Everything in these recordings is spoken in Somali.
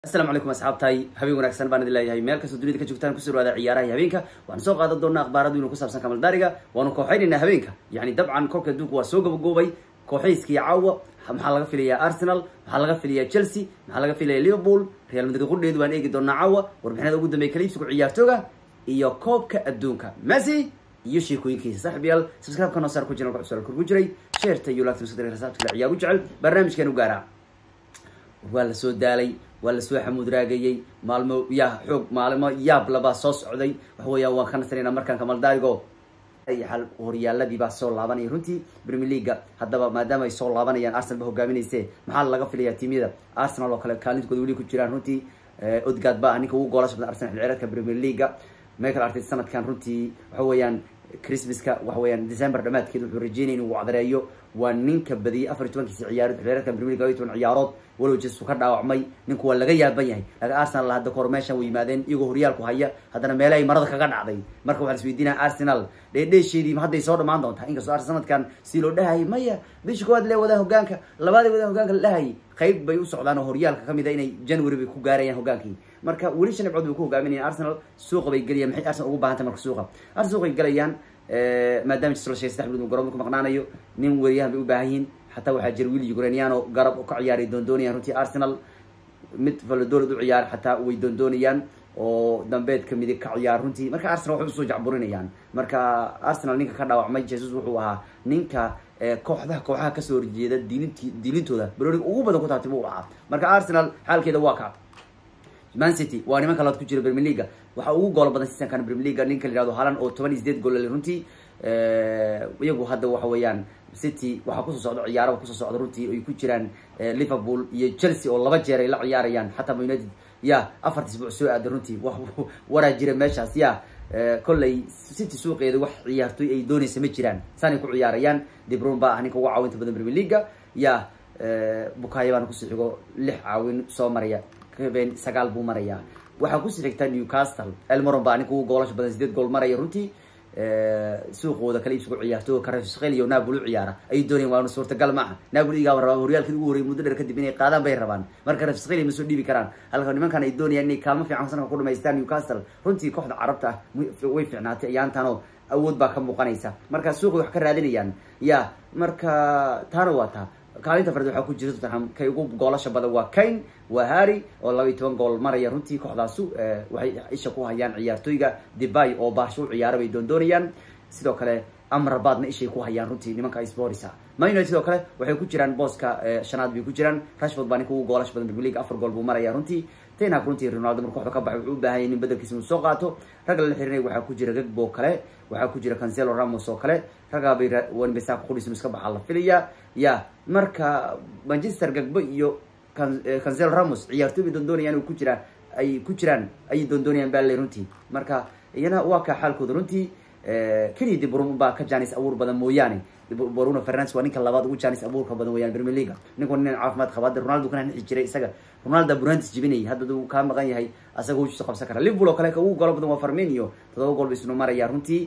asalaamu calaykum asxaabtahay habeen wanaagsan baan idin leeyahay meel kastoo dunida ka joogtaan kusoo dhawaada ciyaaraha iyo habeenka waxaan soo qaadan doonaa akhbaaradu inuu ku saabsan kamaldaariga waanu kooxaynaynaa habeenka yacni dabcan kolka adduunka waa soo gabagoobay kooxayskii caawa maxaa laga filayaa arsenal maxaa laga filayaa chelsea maxaa laga filayaa liverpool real madrid qudheedu waan eegi doonaa caawa warbixinada ugu dambeya kaliibsigu ciyaartooga iyo koobka adduunka messi iyo sheekooyinkiisa saaxib yaal subscribe kanoo saar ku jiran wax su'aal kor ku jiray sheerta iyo laagta musdar rasaabta kale ciyaar u jecel barnaamijkan u gaaraa waa la soo daalay waa lasoo xamuud raagayey maalmo yaa xoog maalimo yaab labaa soo socday waxa weeyaan waan ka nasanaynaa markaan kamaldaarigo al horyaaladii baa soo laabanaya runtii premier leaga haddaba maadaama ay soo laabanayaan arsenal ba hogaaminayse maxaa laga filayaa tiimyada arsenal oo kale kaalintooda weli ku jiraan runtii odgaad ba ah ninka ugu goolasha badan arsenal xilciyaareedka premier leaga michael arteta sanadkan runtii waxa weeyaan christmaska waxa weeyaan december dhamaadkeed wuxuu rajeynaya inuu wacdareeyo waa ninka badiyay afar iyo tobankiisi ciyaarood xilciyaareedka premier league iyo toban ciyaarood walow jesu ka dhaawacmay ninku waa laga yaaban yahay laakiin arsenal hadda kahor meeshan way yimaadeen iyagoo horyaalku haya haddana meele ay marada kaga dhacday marka waxaa isweydiinaya arsenal dheedheesheedii hadday soo dhamaan doontaa inkastoo arsenal sanadkan si loo dhahayay maya bisha koowaad lee wadaan hogaanka labaad ay wadaan hogaanka la dhahayay qayb bay u socdaan oo horyaalka kamid a inay january bay ku gaarayaan hogaankii marka weli shan dhibcood bay ku hogaaminayaan arsenal suuqa bay gelayaan maxay arsenal ugu baahantay marka suuqa arsenal suuqay gelayaan maadaama jislo shay saddex bilood garoonka ku maqnaanayo nin weeryahan bay u baahan yihiin xataa waxaa jira wiil ukrainiano garab ka ciyaaray doondoonayaan runtii arsenal mid valodolad u ciyaar xataa way doondoonayaan oo dambeedka midig ka ciyaar runtii marka arsenal waxay usoo jacburinayaan marka arsenal ninka ka dhaawacmay jesus wuxuu ahaa ninka kooxdaha kooxaha kasoo horjeeda diilinti diilintooda baroonig ugu badan ku taabtay buu ahaa marka arsenal xaalkeeda waa ka man city waa nimanka laad ku jira premier leaga waxaa ugu goolo badan seasonkan premier leaga ninka la yihahdo halan oo toban iyo sideed gool runtii iyagu hadda waxa weeyaan city waxaa kusoo socda ciyaaraba kusoo socda runtii ay ku jiraan liverpool iyo chelsea oo laba jeer ay la ciyaarayaan xataa ma united ya afarta isbuuc soo aaday runtii waraa jira meeshaas ya kolley city suuqeeda wax ciyaartoy ay doonaysa ma jiraan saanay ku ciyaarayaan debron baa ah ninka ugu caawinta badan premier leaga ya bukaayo baana kusii xigo lix caawin soo maraya keben sagaal buu marayaa waxaa kusii xigta newcastle elmoron baa ninka ugu goolasha badan sideed gool maraya runtii suuqooda kala iibsigu ciyaarto karafshel iyo napoli u ciyaara ayay doonayaan waana suurtagal maaha napoli igaaba rabaa horyaalkii ugu horeyay muddo dheer kadib inay qaadaan bay rabaan marka karafshel ma soo dhiibi karaan halka nimankan ay doonayaan inay kaalmo fiican sanadka ku dhamaystaan newcastle runtii kooxda carabta ah way fiicnaatay ayaantanoo awood baa ka muuqanaysa marka suuqay wax ka raadinayaan ya marka taana waa taa kaalinta farad waxaa ku jira tottenham kay ugu goolasha badan waa kane waa harry oo laba iyo toban gool maraya runtii kooxdaasu waxay isha ku hayaan ciyaartooyga debay oo baarsho u ciyaara bay doondoonayaan sidoo kale amrabaadna ishay ku hayaan runtii nimanka sporisa man united sidoo kale waxay ku jiraan booska shanaad bay ku jiraan rashford baa ninka ugu goolasha badan premier league afar gool buu maraya runtii tenhag runtii ronaldo marka kooxda ka baxay wuxuu u baahan yahay nin bedelkiisa inuu soo qaato ragga lala xirinaya waxaa ku jira gagbo kale waxaa ku jira cancelo ramos oo kale raggaa bay wanbesaka qudhiis inu iska baxaa la filaya ya marka manchester gagbo iyo cancelo ramos ciyaartooy bay doondoonayaan oo ku jira ay ku jiraan ayay doondoonayaan baa le runtii marka iyana waa kaa xaalkooda runtii keliya de brun baa ka janis abuur badan mooyaane bruno fernandes waa ninka labaad ugu janis abuurka badan weyaan premier leaga ninku nin caafimaad qaba hadda ronaldo kana nixi jiray isaga ronaldo burantis jibinayay hadda uu kaa maqan yahay asaga wujuusa qabsan kara liverpool oo kale ka ugu goolo badan waa farminio todoba gool ba isnu maraya runtii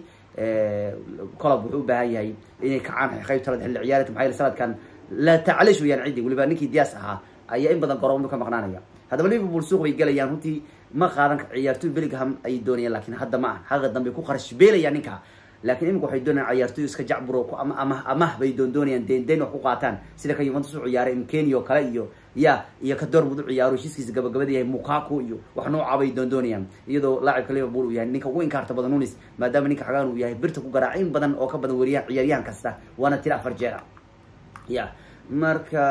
colob wuxuu u baahan yahay inay kacaan qaybta laad xilli ciyaareedka maxaa yeele sanadkan la tacalish weyaan ciddi weliba ninkii dias ahaa ayaa in badan garoomadu ka maqnaanaya haddaba liverpool suuq bay gelayaan runtii ma qaadan ciyaartoy bellingham ayay doonayaan lakin hadda ma ah xaqa dambe ku qarash beelayaan ninka laakiin imika waxay doonayaan ciyaartoy iska jacburo ku ama amah amah bay doondoonayaan deen deen wax ku qaataan sida ka yuventus u ciyaaray mkeni oo kale iyo ya iyo ka dormud u ciyaaro heshiiskiisa gabagabada yahay mukaku iyo wax nooca bay doondoonayaan iyadoo laacibka liverpool uu yahay ninka ugu inkaarta badan nunis maadaama ninka xagaan uu yahay birta ku garaac in badan oo ka badan weriyahan ciyaaryahan kasta waana tira afar jeera ya marka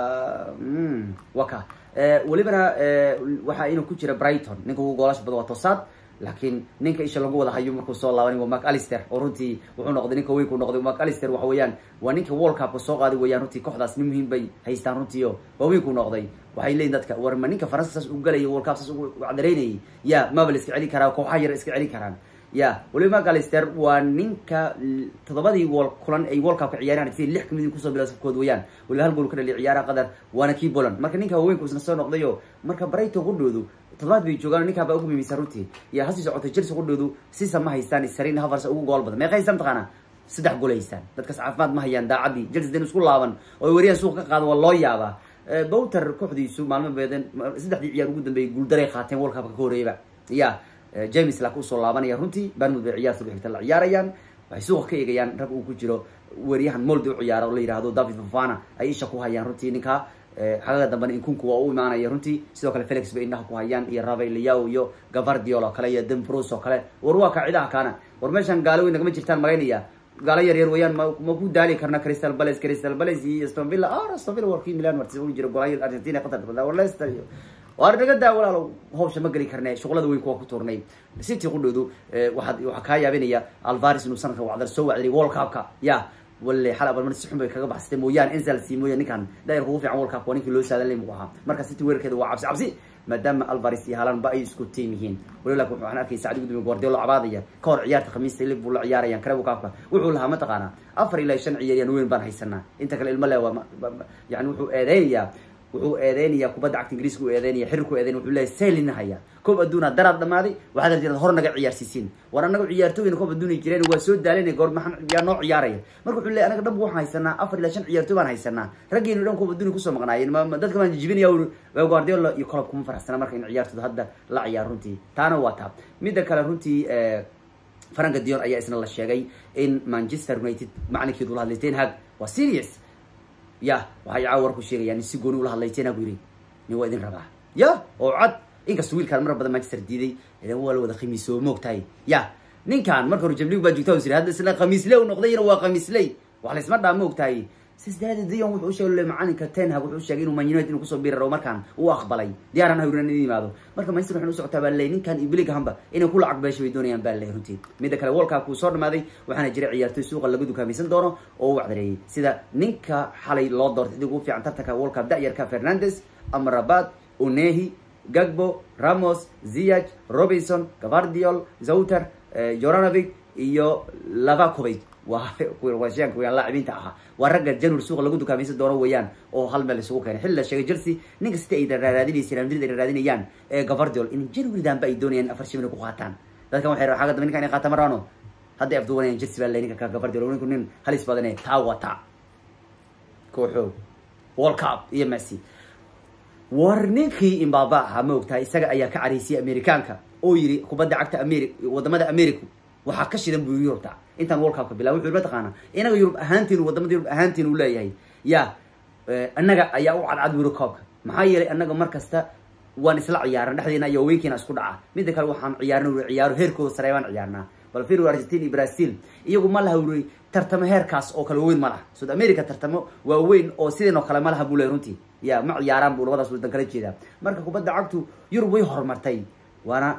waka welibana waxaa inuu ku jira brighton ninka ugu goolasha badan waa tosaad laakiin ninka isha lagu wada hayo markuu soo laabanay waa mark alister oo runtii wuxuu noqday ninka weynku noqday mark alister waxa weeyaan waa ninka world cupka soo qaaday weeyaan runtii kooxdaas nin muhiim bay haystaan runtii o waa weynku noqday waxay leeyihin dadka war ma ninka faransa saas u galaya world cup saas ugu cadareynayay ya maba la iska celin karaa kooxaha yar iska celin karaan ya weliba mark alister waa ninka toddobadii wol kulan ay world cupka ciyaaraan si lix kamid kusoo bila safkood weeyaan weliba hal gool ka dhaliya ciyaaraha qatar waana kii boland marka ninka waaweynku isna soo noqdayo marka brighton qudhoodu toddobaad bay joogaan ninkaa baa ugu muhiimsan runtii iyo hasii socotay chelsea qudhoodu sisa ma haystaan sarin havars ugu gool badan meeqa haystaan mataqaana saddex gool haystaan dadkaas caafimaad ma hayaan daacadii chelsea den isku laaban oo ay wariyaan suuq ka qaado waa loo yaabaa bowter kooxdiisu maalmo beeden saddexdii ciyaar ugu dambeeyay guuldaray qaateen world cupka ka horeeyaba ya james laakiin usoo laabanaya runtii barmud bay ciyaarta xigta la ciyaarayaan waxay suuqa ka eegayaan rag uu ku jiro weriyahan moldi u ciyaara oo la yihahdo david fafana ay isha ku hayaan runtii ninka xagaga dambena inkunku waa u imaanaya runtii sidoo kale felix bay indhaha ku hayaan iyo ravel liao iyo gavardiol oo kale iyo dembros oo kale war waa ka cidaha kaana war meeshan gaalo weyn nagama jirtaan malaynaya gaalo yar yar weeyaan ma ma ku daali karna crystal palace crystal palace iyo aston villa ah aston villa warkii milan martis ugu jira golaya argentina qatar badan war leicester iyo waar naga daa walaalo hawsha ma geli karne shuqlada weyn kuwa ku tuurnay city qudhoodu waxaad waxaa kaa yaabinaya alvaris inuu sanadka wacdar soo wacday world cupka ya wale xal abalmar si xun bay kaga baxsatay mooyaane enzalsi mooyaan ninkan daayarka ugu fiican world cup waa ninkii loo saadan lay mugu ahaa marka city weerarkeeda waa cabsi cabsi maadaama alvaris iyo haalan ba ay isku tiim yihiin wali laakin waxaan arkay saacdi gudoomiye guardiola cabaadaya ka hor ciyaarta khamiista liverpool la ciyaarayaan karebu kaafka wuxuu lahaa mataqaanaa afar ilaa shan ciyaariyaan weyn baan haysanaa inta kale ilmo le waa yani wuxuu eedeynayaa wuxuu eedeynayaa kubadda cagta ingiriiska u eedeynaya xiriirku eedeynaya wuxuu leeyahay saylina haya koob adduuna daraad dhamaaday waxaad arjeed hor naga ciyaarsiisiin war anaga ciyaartooyina koob adduunay jireen waa soo daalanay goor maxan yaa noo ciyaaraya marka wuxuu leeyahay anaga dhanba waxaan haysanaa afar ilaa shan ciyaartooy baan haysanaa raggeenu dhan koob adduunay kusoo maqnaayeen ma dadka baan jijibinaya uri guardiola iyo kolob kuma faraxsana marka in ciyaartooda hadda la ciyaar runtii taana waa taab midda kale runtii franka dion ayaa isna la sheegay in manchester united macalinkeedu la hadlay ten hag waa serious ya waxay caawa war ku sheegayaan in si gooni ula hadlay ten hag yiri nin waa idin rabaa ya oo cad inkasta wiilkaan mar badan manchester diiday idan waa la wada khamiisoo moogtahay ya ninkan marka hore jamlig baa joogta siri hadda isna khamiisley u noqdayna waa khamiisley wax laysma dhaa moogtahay sidaas daraadeed dion wuxuu usheegay macalinka ten hag wuxuu sheegay inuu man united inuu kusoo biri rabo markaan uu aqbalay diyaaran hawrinan in yimaado marka manchester waxay u socotaa baa ley ninkan iyo billinghamba inay ku lacag beesha bay doonayaan baa ley runtii midda kale world cup kuu soo dhamaaday waxaana jira ciyaartooy suuqa laga dukaamaysan doono oo u wacdareeyay sida ninka xalay loo doortay idig ugu fiican tartanka world cup da-yarka fernandes amrabat unehi gagbo ramos ziyach robinson gavardiol zouter joranovic iyo lavakovic waa sheanka weyaan laacibiinta ahaa waa ragga january suuqa lagu dukaamaysan doono weeyaan oo hal meel isugu keenay xilli la sheegay chelsea ninka sita ay raaraadinaysa real madrid ay raaraadinayaan ee gavardiol in january danba ay doonayaan afar shimina ku qaataan dadkan waxay xagga dambe ninkan inay qaataan maraano hadday afduwanayaan chelsea baa lay ninka ka gavardiol ninku nin halis badane taa wata kooxoog world cup iyo messi war ninkii imbaba ahaa ma ogtahay isaga ayaa ka caraysiyay amerikaanka oo yiri kubadda cagta ameri wadamada america waxaa ka shidan buu yurubta intaan world cupka bilaa wuxuu mataqaana inaga yurub ahaantiin wadamada yurub ahaantiin uu leeyahay ya annaga ayaa u cadcad wiro coobka maxaa yeelay annaga mar kasta waan isla ciyaaran dhexdeena iyo weynkiina isku dhaca midda kale waxaan ciyaarna uri ciyaaro heerkooda sare baan ciyaarnaa bal fir argentina iyo brazil iyagu ma laha uri tartamo heerkaas oo kale waaweyn ma laha south america tartamo waaweyn oo sideen oo kale ma laha buu leey runtii ya ma ciyaaraan buu labadaas wadan kala jeedaa marka kubadda cagtu yurub way horumartay waana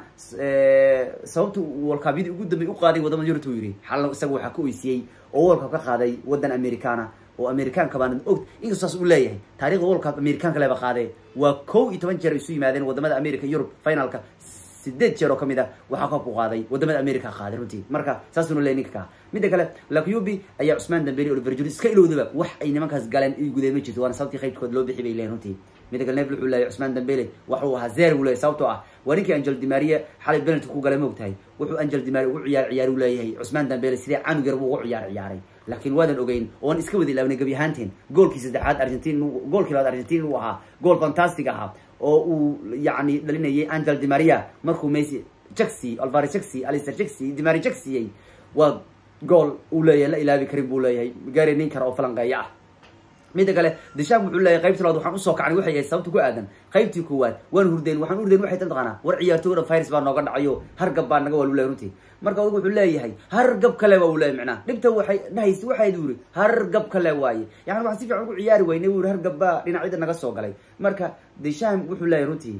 sababta walkabyadii ugu dambey uqaaday wadamada yurubta u yiri xalna isaga waxaa ka oysiyey oo world cup ka qaaday wadan americana oo americaanka baana og inkastoo saas uu leeyahay taarikhda world cup americaanka leba qaadee waa kow iyo toban jeer ay isu yimaadeen wadamada america yurub finalka sideed jeer oo kamid a waxaa koobku qaaday wadamada america qaaday runtii marka saasuna leey ninka kaa midda kale lakyubi ayaa cusmaan dambeli oliver juri iska ilowdaba wax ay nimankaas galeen i gudeen ma jirto waana sababtii qaybtkood loo bixi bay leeyihin runtii midda kale nevel wuxuu leeyahy cusmaan dambele waxuu ahaa zer buu leeyahy sababtoo ah waa ninkii angel dimaria xalay penalty ku galay ma ogtahay wuxuu angel dimaria ugu ciyaar ciyaar u leeyahay cusmaan dambele sidee canug yar buu ugu ciyaar ciyaaray laakiin waadan ogeyn oon iska wada ilaawnay gebi ahaanteen goolkii saddexaad argentin goolkii labaad argentin uu ahaa gool fantastic ahaa oo uu yacni dhalinayay angel dimaria markuu messi jaxi alvaro jaxi alister jaxi dimari jaxiyey waa gool uu leeyahay la ilaabi karin buu leeyahay gaari nin kale oo falanqeeya ah midda kale disham wuxuu leeyahay qaybtii labaad waxaan usoo kacnay waxay ahayd sababta ku aadan qaybtii koowaad waan hurdeen waxaan hurdeen waxay tan taqaanaa war ciyaartooyda virus baa nooga dhacayo hargab baa naga waa lu leeyahay runtii marka adigu wuxuu leeyahay hargab kale waa uu leeyahay macnaha dhibta waxay dhahaysa waxayd uri hargab kale waaye yani waxaan si fiican ugu ciyaari waynay uri hargab baa dhinacyada naga soo galay marka disham wuxuu leeyahay runtii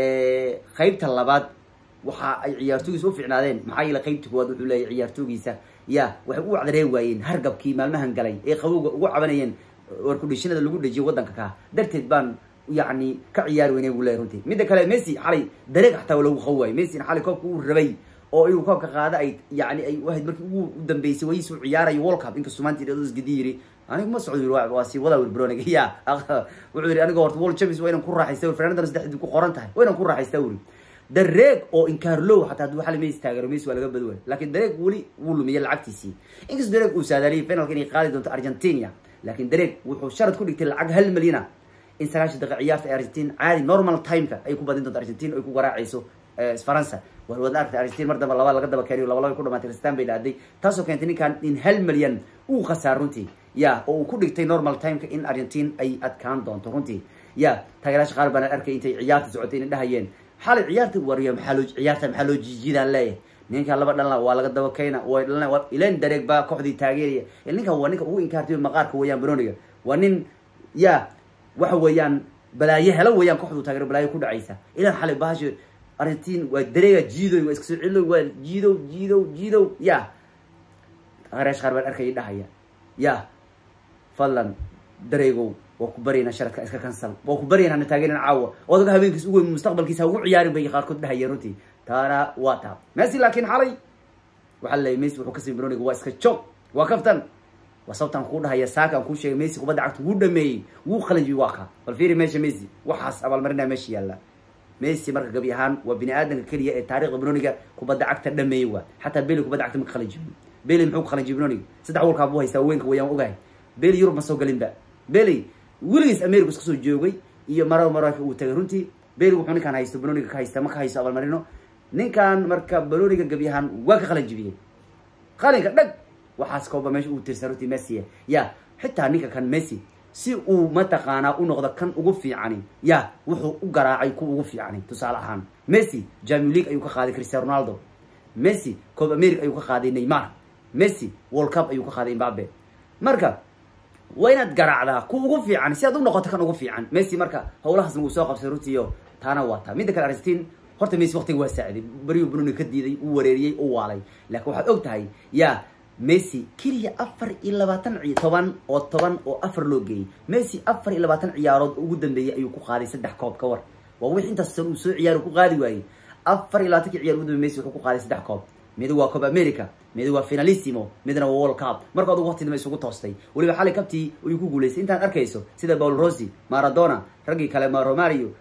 qaybta labaad waxa ay ciyaartoogiisa u ficnaadeen maxaa yeele qaybta koowaad wuxuu leeyahay ciyaartoogiisa ya waxay u wacdaree waayeen hargabkii maalmahan galay ee qabowga ugu cabanayeen warkudhishinada lagu dhejiyo waddanka ka darteed baan yacni ka ciyaari weynay buu leeyahy runtii midda kale messi xalay dareeg xataa waa lagu qaw waayey messina xalay koobka uu rabay oo inuu koobka qaada ay yani ay wahayd markii ugu dambeysay wayis uu ciyaarayo world cup inkastuu maanta idhados gidi yiri anigu ma socdo yiri waa sii wadaa wir bronig ya wuxuu yiri aniga horta world champions waa inaan ku raaxaysta fernandana saddexdii ku qoran tahay waa inaan ku raaxaysta wuri dareeg oo inkaarlow xataa hadduu xali messi taageero messi waa laga badi waay laakiin dareeg weli wuu lumiyay lacagtiisii inkastoo dareeg uu saadaaliyay finalka inay qaadi doonto argentina laakiin dareeg wuxuu sharad ku dhigtay lacag hal milyana in sagaashan daqiiq ciyaarta ee argentin caadi normal timeka ay ku badin doonto argentin ay ku garaacayso faransa war waad aragtay argentin mar damba laba laga daba keeniyo laba laba ku dhamaatay kristan bay dhaaday taasoo keentay ninkan in hal milyan uu khasaar runtii ya oo uu ku dhigtay normal timeka in argentin ay adkaan doonto runtii ya taageeraasha qaar baana arkay intay ciyaarta socotay inay dhahayeen xalay ciyaarta wariyo maxaa loo ciyaarta maxaa loo jiijidaan leeyahay ninka laba dhalna waa laga daba keyna way dhalna ilan dareeg baa kooxdii taageeraya ninkan waa ninka ugu inkaartay maqaarka weeyaan baroniga waa nin ya waxa weeyaan balaayo helo weeyaan kooxdu taageero balaayo ku dhacaysa ilan xalay bahasha argentin waa dareega jiidoy waa iska soo celidoy waa jiidow jiidow jiidow ya taageeraasha qaar baan arkaya dhahaya ya fadlan dareegow waa ku baryaynaa sharadka iska cancel waa ku baryaynaa na taageerina caawa odaga habeenkiis ugu weyn mustaqbalkiisa ugu ciyaarin bay qaarkood dhahayeen runtii taana waa taa messi laakiin xalay waxaa laleeyay messi wuxuu kasii baroniga waa iska joog waa kaftan waa sababtaan kuu dhahaya saaka aan kuu sheegay messi kubadda cagta wuu dhameeyey wuu qalanjiyey waa ka bal fiiri meesha messi waxaas abaalmarinaa meesha yaalla messi marka gabi ahaan waa bini aadanka keliya ee taarikhda baroniga kubadda cagta dhameeyey waa xataa beli kubadda cagta ma ka qalanjiyo beli muxuu ka qalanjiyey baroniga saddex walkaa buu haystaa weynka wayaan ogahay beli yurub ma soo galinba beli weligiis america iska soo joogay iyo maro mararka uu tagay runtii beli wuxuu ninkaan haysto baroniga ka haysta ma ka haysto abaalmarino ninkan marka baroniga gabi ahaan waa ka qalanjibiyey qalinka dhag waxaas kooba meesha uu tirsan runtii messi ya xitaa ninka kan messi si uu mataqaanaa u noqdo kan ugu fiicani ya wuxuu u garaacay ku ugu fiicani tusaale ahaan messi jamio league ayuu ka qaaday cristiano ronaldo messi coob america ayuu ka qaaday neymar messi world cup ayuu ka qaaday imbabe marka waa inaad garaacdaa ku ugu fiican si aad u noqoto kan ugu fiican messi marka howlahaas nagu soo qabsay runtiiyo taana waa taa midda kale argentin horta messi waqtiga waa saaciday beriyu bruni ka diiday uu wareeriyey u waalay laakiin waxaad og tahay ya messi keliya afar iyo labaatan ci toban oo toban oo afar loo geeyey messi afar iyo labaatan ciyaarood ugu dambeeyey ayuu ku qaaday saddex koob ka war waa wix intaas san uu soo ciyaaro ku qaadi waayey afar iyo labaatanki ciyaar ugu dambe messi wuxuu ku qaaday saddex koob mid waa cob america mid waa finalissimo midna waa world cup marka adugu waqti dambe isugu toostay weliba xalay kabtii ayuu ku guulaystay intaan arkayso sida paul rossi maradona raggii kale romario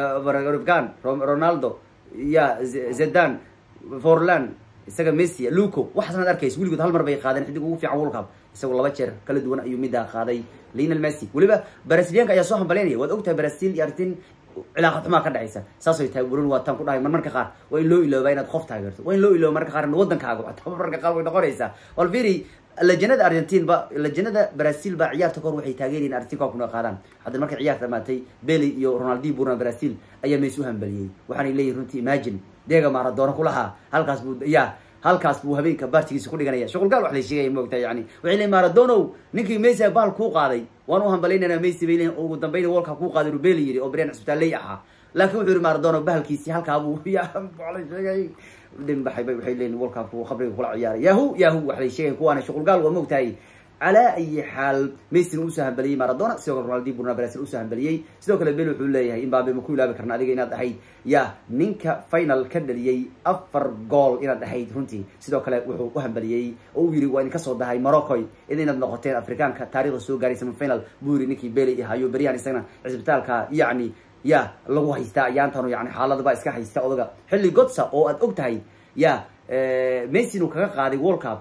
rgan ronaldo ya zedan forlan isaga messi luco waxaasnaad arkayso weligood hal mar bay qaadeen xidig ugu fiican world cup isagoo laba jeer kala duwan ayuu middaa qaaday lionel messi weliba brasilianka ayaa soo hambaleynaya waad ogtahay brazil iyo argentin cilaaqad xumaa ka dhexaysa saasay tahay burin waa tan ku dhahay mar marka qaar waa in loo ilooba inaad qof taageerto waa in loo ilooba marka qaar wadankaaga xataa marka qaar way noqonaysaa wal fiiri lajanada argentin ba lajanada brazil baa ciyaarta kahor waxay taageerayin argentin koobkuna qaadaan hadda markay ciyaarta dhamaatay beli iyo ronaldi burna brazil ayaa mees u hambaliyey waxaanay leeyihin runtii imagine deega maradona kulahaa halkaas buu ya halkaas buu habeenka baartigiisa ku dhiganaya shuqulgaal wax la sheegaya moogtaa yani waxay leeyiin maradonow ninkii messi baal kuu qaaday waan u hambalaynayna messi bay leeyihin ugu dambayna walka kuu qaaday rubeli yidhi oo brian cisbitaalley ahaa laakiin wuxuu yihi maradono bahalkiisi halkaa buu ya la sheegay dhinbaxay bay waxay leeyihin walkaa kuu khabriga kula ciyaaray yahu yahu wax lay sheegay kuwaana shuqulgaal waa moogtahay calaa ayi xaal messina usoo hambaliyey maradona sidoo kale ronaldi burna brazil usoo hambaliyey sidoo kale bel wuxuu leeyahay imbabe ma ku ilaabi karna adiga inaad ahayd ya ninka final ka dhaliyey afar gool inaad ahayd runtii sidoo kale wuxuu u hambaliyey oo u yiri waa idinka soo dahay moroccoy id inaad noqoteen afrikaanka taarikhda soo gaaray semifinal buu yiri ninkii beli hayo beryahan isagana cisbitaalka yacni ya lagu haystaa ayaantanu yani xaalada baa iska haysta odaga xilli godsa oo aad og tahay ya messi inuu kaga qaaday world cup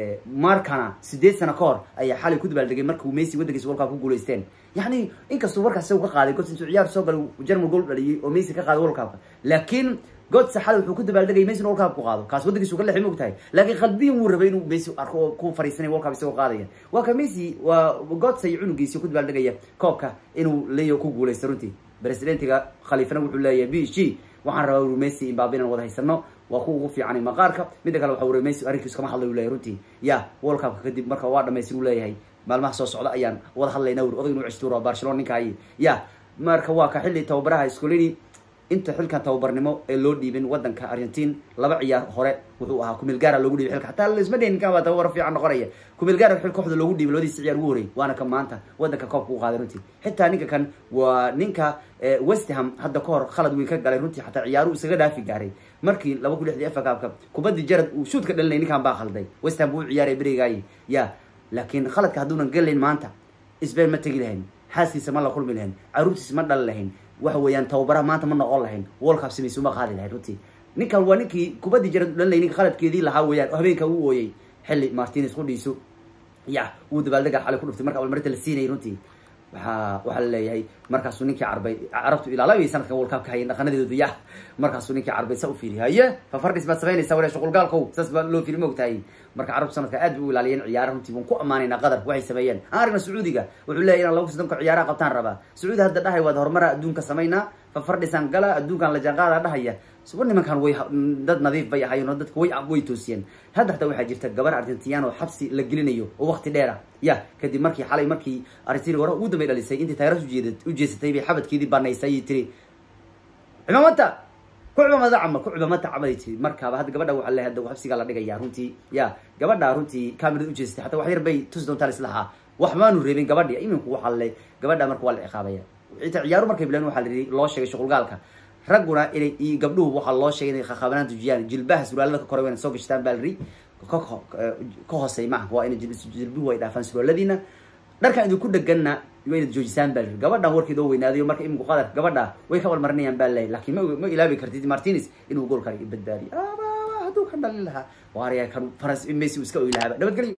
markana sideed sano ka hor ayaa xalay ku dabaaldegay markuu messi waddankiisa world cup ku guulaysteen yani inkastuu warkaas isagu ka qaaday gods intuu ciyaar soo galay german goal dhaliyey oo messi ka qaaday world cupka laakiin godsa xalay wuxuu ku dabaaldegay messi in world cup ku qaado kaas waddankiisu ka lexi ma og tahay laakiin qalbiyan wuu rabay inuu messi arko oo ku fariisanay world cup isagoo qaadaya waa ka messi waa godsa iyo cunugiisi ku dabaaldegaya koobka inuu leeyo ku guulaysto runtii presidentiga khaliifana wuxuu leeyahay b g waxaan rabaa uru messi imbabe inaan wada haysano waa ku ugu fiicanay maqaarka midda kale waxa uri messi arrinkiisu kama hadlay u leyahy runtii ya world cupka kadib marka waa dhamaystir u leeyahay maalmaha soo socda ayaan wada hadlayna uri odag inuu ceshtuuro barcelona ninkaayi ya marka waa ka xilli tababaraha scolini inta xilkan tababarnimo ee loo dhiibin wadanka argentin laba ciyaar hore wuxuu ahaa kumilgaara loogu dhiibay xilka hataa laisma dhehin ninkan waa tababar fiican noqonaya kumilgaara xil kooxda loogu dhiibay labadiisa ciyaar ugu horey waana ka maanta wadanka koobka u qaaday runtii xitaa ninka kan waa ninka westham hadda ka hor khalad weyn ka galay runtii xataa ciyaaruhu isaga dhaafi gaaray markii laba kun lixdii efakaabka kubadii jarad uu shuud ka dhalinay ninkan baa khalday westham buu u ciyaaray berigaayi ya laakiin khaladka hadduunan gelayn maanta sbain ma tegi lahayn xaaskiisa ma la kulmi lahayn caruurtiisa ma dhali lahayn waxa weeyaan tababaraha maanta ma noqon lahayn world cup samaysu ma qaadi lahayn runtii ninkan waa ninkii kubadii jarad dhalinay ninka khaladkeedii lahaa weeyaan oo habeenka u ooyey xilli martinez qudhiisu ya wuu dabaaldega xalay ku dhuftay marka abaalmarinta la siinayay runtii waxaa waxaa la leeyahay markaasuu ninkii carbay carabtu ilaalabay sanadkan world cup ka hayeen dhaqanadeedu ya markaasuu ninkii carbay sa u fiiri haye fafardhis baad samaynaysa wala shuqulgaalkow saas baa loo fiiri maogtahay marka carabtu sanadka aad bay u ilaaliyeen ciyaara runtii waan ku ammaanaynaa qatar waxay sameeyeen aan aragna sacuudiga wuxuu leeyahy inaan lagu soddonka ciyaaraha qabtaan rabaa sacuudi hadda dhahay waad horumara adduunka samaynaa fafardhisan gala adduunkan la jaanqaada dhahaya suba nimankan way dad nadiif bay ahaayeen oo dadka way way toosiyeen hadda hataa waxaa jirta gabar argentinian oo xabsi la gelinayo oo waqti dheera ya kadib markii xalay markii argentina hore ugu dambay dhalisay intii taageeras ujeed ujeesatay bay xabadkeedii banaysay ayay tiri cimaamata ku cimaamada camal ku cimaamata camalay tiri markaaba hadda gabadha waxaa leeyahay hadda xabsigaa la dhigaya runtii ya gabadha runtii camerad ujeesatay hataa wax yar bay tusi doontaa lislahaa wax maanu reebin gabadhi iminku waxaa le gabadha marka waa la ciqaabaya ita ciyaaru markay bileen waxaa la loo sheegay shuqulgaalka ragguna inay iyo gabdhuhu waxaa loo sheegay inay khakaabanaan tujiyaan jilbaha suraalada ka koray wayna soo gashtaan baa liri ka hoosey maha waa ina jilbuhu ay dhaafaan suraaladiina dharkan idinku dheganna waa inaad joojisaan baa liri gabadhan warkeeda oo weynaadayo marka iminku qadar gabadha way ka walmarinayaan baa lay lakin ma ma ilaabi kartid martinez inuu goolka badbaadiyo hadduu ka dhalin lahaa waarya kan faras messi uu iska oy lahaaba nabadgelyo